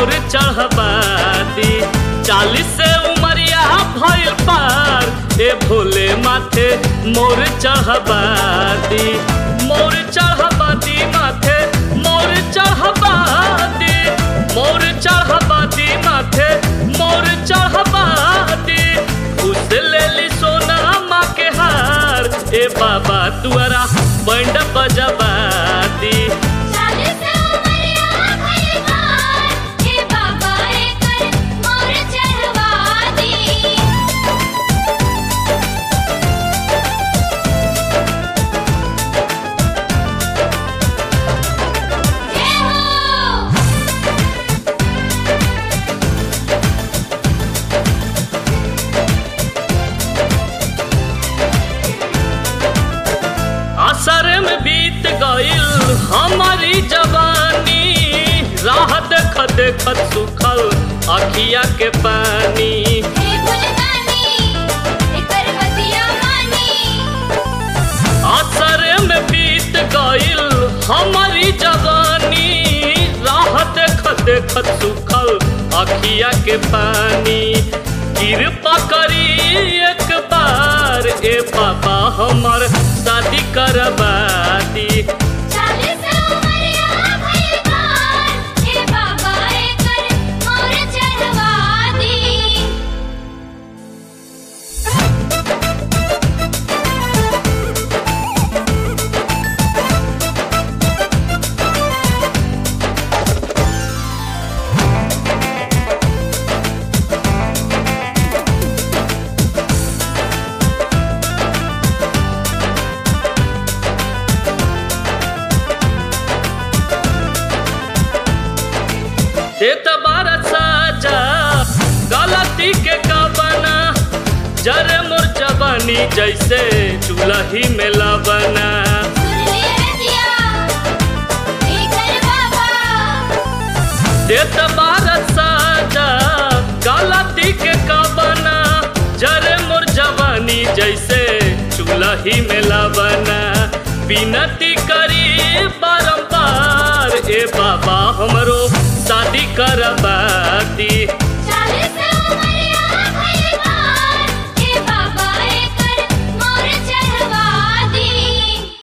मोर चढ़बाती चालीस से उमरिया भइल पार ए भोले माथे मोर चढ़बाती मोर चढ़बाती माथे मोर चढ़बाती मोर चढ़बाती माथे मोर चढ़बाती उस लेली सोना माँ के हार ए बाबा तुअरा बैंड बजबाती चालीस उमरिया भइल पार, हे बाबा एकर मोर चढ़वा दी। जय हो असर में बीत गईल हमारी जवानी राह देखत देखत सुखल अखिया के पानी हे भुलदानी, एकर बतिया मानी। असर में बीत गईल हमारी जवानी राह देखत देखत सुखल अखिया के पानी कृपा करी एक बार ए बाबा हमर शादी करबाती चालीस उमरिया भइल पार, हे बाबा एकर मोर चढ़वा दी। देत बार साजा गलती के कबना जरे मोर जवानी जैसे चूल्ही में लबना सुन ले रजिया, एकर बाबा देत बार साजा गलती के कबना जरे मोर जवानी जैसे चूल्ही में लबना विनती करी बारंबार ए बाबा हमरो शादी करबाती